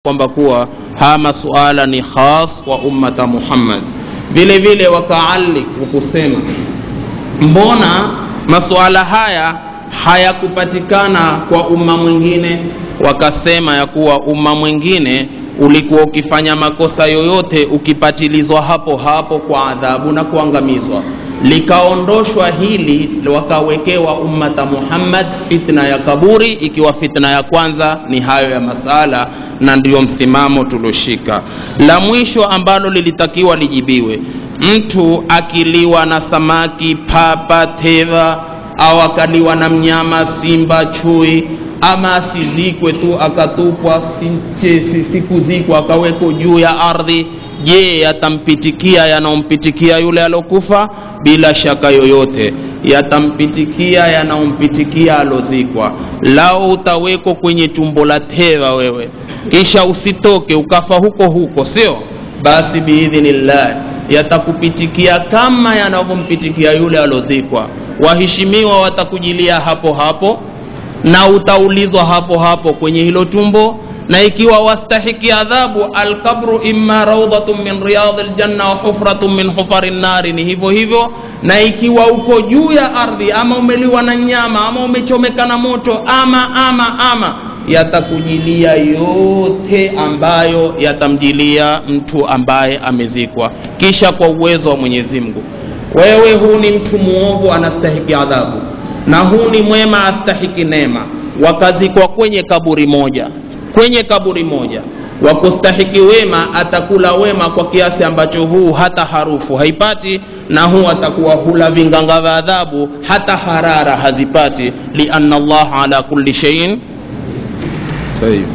kwamba kuwa haya masuala ni khas wa ummata muhammad vile vile wakaalik kusema mbona masuala haya hayakupatikana kwa umma mwingine wakasema ya kuwa umma mwingine ulikuwa ukifanya makosa yoyote ukipatilizwa hapo hapo kwa adhabu na kuangamizwa likaondoshwa hili wakawekewa ummata muhammad fitna ya kaburi ikiwa fitna ya kwanza ni hayo ya masala na ndiyo msimamo tulioshika la mwisho ambalo lilitakiwa lijibiwe mtu akiliwa na samaki papa teva au akaliwa na mnyama simba chui ama asizikwe tu akatupwa sikuzikwa akawekwa juu ya ardhi je yatampitikia yanaompitikia yule aliokufa bila shaka yoyote yatampitikia yanaompitikia alozikwa lao utawekwa kwenye tumbo la teva wewe kisha usitoke ukafa huko huko sio basi biidhnillah yatakupitikia kama yanavyompitikia yule alozikwa waheshimiwa watakujilia hapo hapo na utaulizwa hapo hapo kwenye hilo tumbo na ikiwa wastahiki adhabu alkabru imma raudhatun min riyadhi ljanna wa hufratun min hufari nnari ni hivyo hivyo na ikiwa uko juu ya ardhi ama umeliwa na nyama ama umechomeka na moto ama ama ama yatakujilia yote ambayo yatamjilia mtu ambaye amezikwa kisha kwa uwezo wa mwenyezi mungu wewe huu ni mtu muovu anastahiki adhabu na huu ni mwema astahiki neema wakazikwa kwenye kaburi moja kwenye kaburi moja wakustahiki wema atakula wema kwa kiasi ambacho huu hata harufu haipati na huu atakuwa hula vinganga vya adhabu hata harara hazipati lianna allah ala kulli sheiin طيب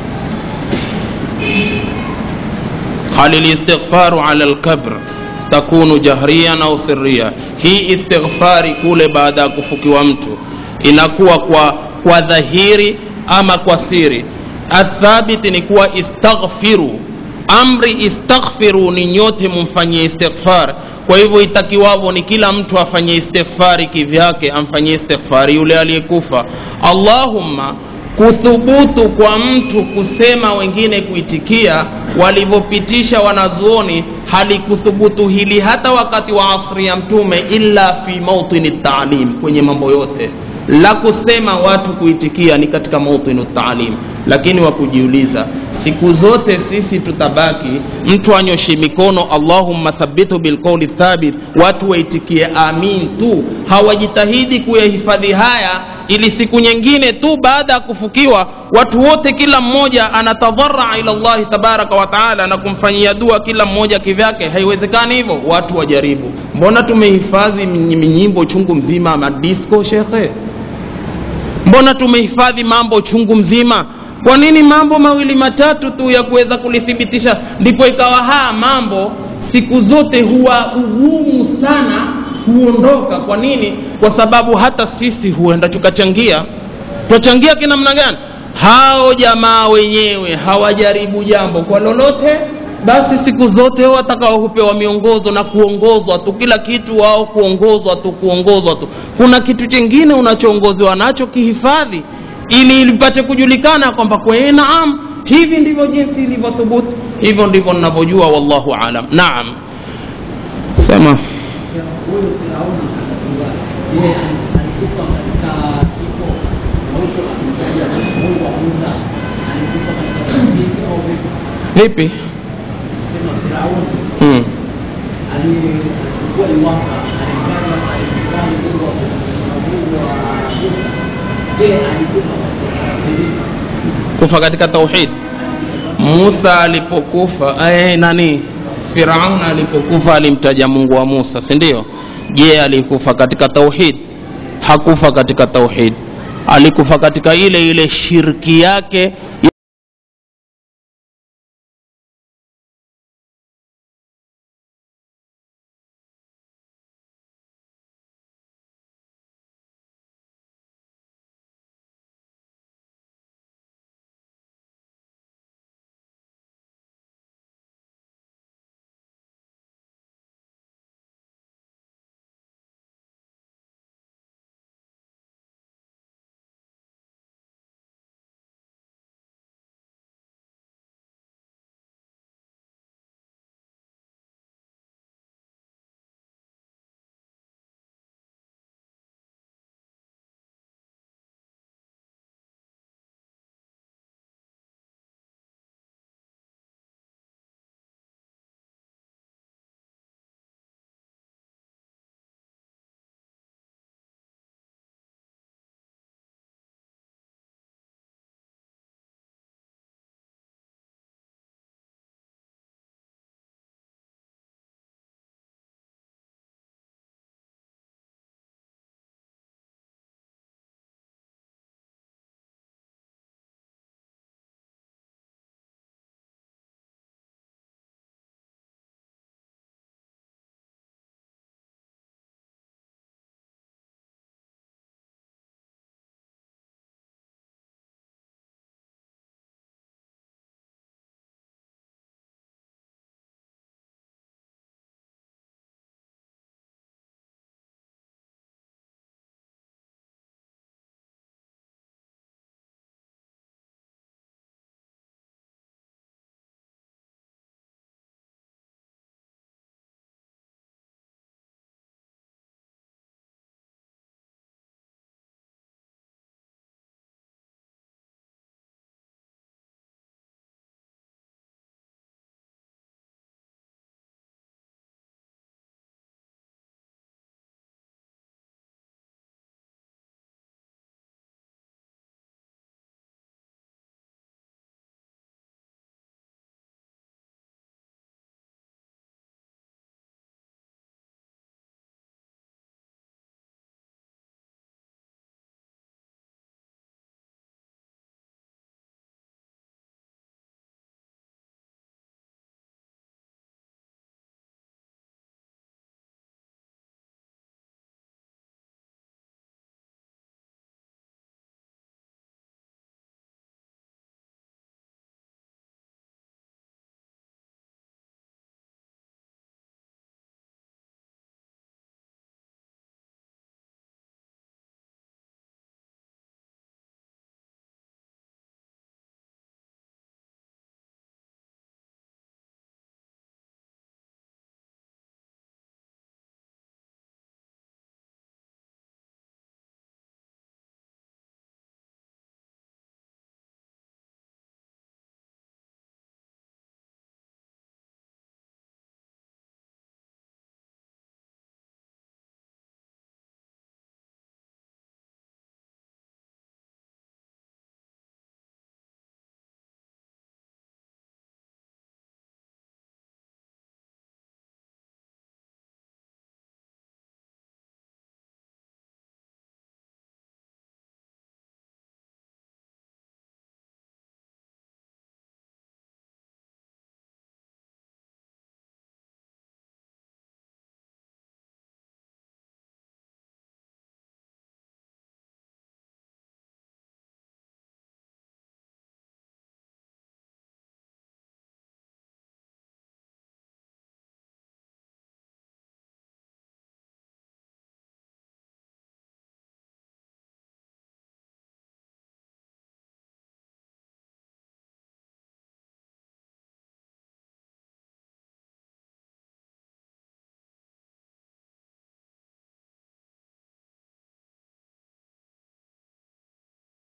قال الاستغفار على الكبر takunu jahriyan au sirria hii istighfari kule baada ya kufukiwa mtu inakuwa kwa kwa dhahiri ama kwa siri athabiti ni kuwa istaghfiru amri istaghfiru ni nyote mumfanyie istighfar kwa hivyo itakiwavyo ni kila mtu afanye istighfari kivyake amfanyie istighfari yule aliyekufa allahumma kuthubutu kwa mtu kusema wengine kuitikia walivyopitisha wanazuoni halikuthubutu hili hata wakati wa asri ya mtume illa fi mautini taalim kwenye mambo yote la kusema watu kuitikia ni katika mautinu taalim lakini wa kujiuliza siku zote sisi tutabaki mtu anyoshe mikono allahumma thabitu bilqauli thabit watu waitikie amin tu hawajitahidi kuyahifadhi haya ili siku nyingine tu baada ya kufukiwa watu wote kila mmoja anatadharaa ila llahi tabaraka wa taala na kumfanyia dua kila mmoja kivyake haiwezekani hivyo watu wajaribu mbona tumehifadhi minyimbo chungu mzima madisko shekhe mbona tumehifadhi mambo chungu mzima kwa nini mambo mawili matatu tu ya kuweza kulithibitisha ndipo ikawa haya mambo siku zote huwa ugumu sana huondoka kwa nini kwa sababu hata sisi huenda tukachangia twachangia kinamna gani hao jamaa wenyewe hawajaribu jambo kwa lolote basi siku zote watakao hupewa miongozo na kuongozwa tu kila kitu wao kuongozwa tu kuongozwa tu kuna kitu chingine unachoongozewa nacho kihifadhi ili lipate kujulikana kwamba kwee naam hivi ndivyo jinsi ilivyothubutu hivyo ndivyo ninavyojua wallahu alam naam sema huyu Firauni akajua yeye alikufa katika kifo na huko akimtaja Mungu wa Musa alikufa katika kifo au vipi? vipi Sema Firauni hmm. alikuwa ni waka alifanya alifanya Mungu wa na Mungu wa Musa. Je, alikufa katika nini? kufa katika tauhid musa alipokufa eh, nani firaun alipokufa alimtaja mungu wa musa si ndio je alikufa katika tauhid hakufa katika tauhid alikufa katika ile ile shirki yake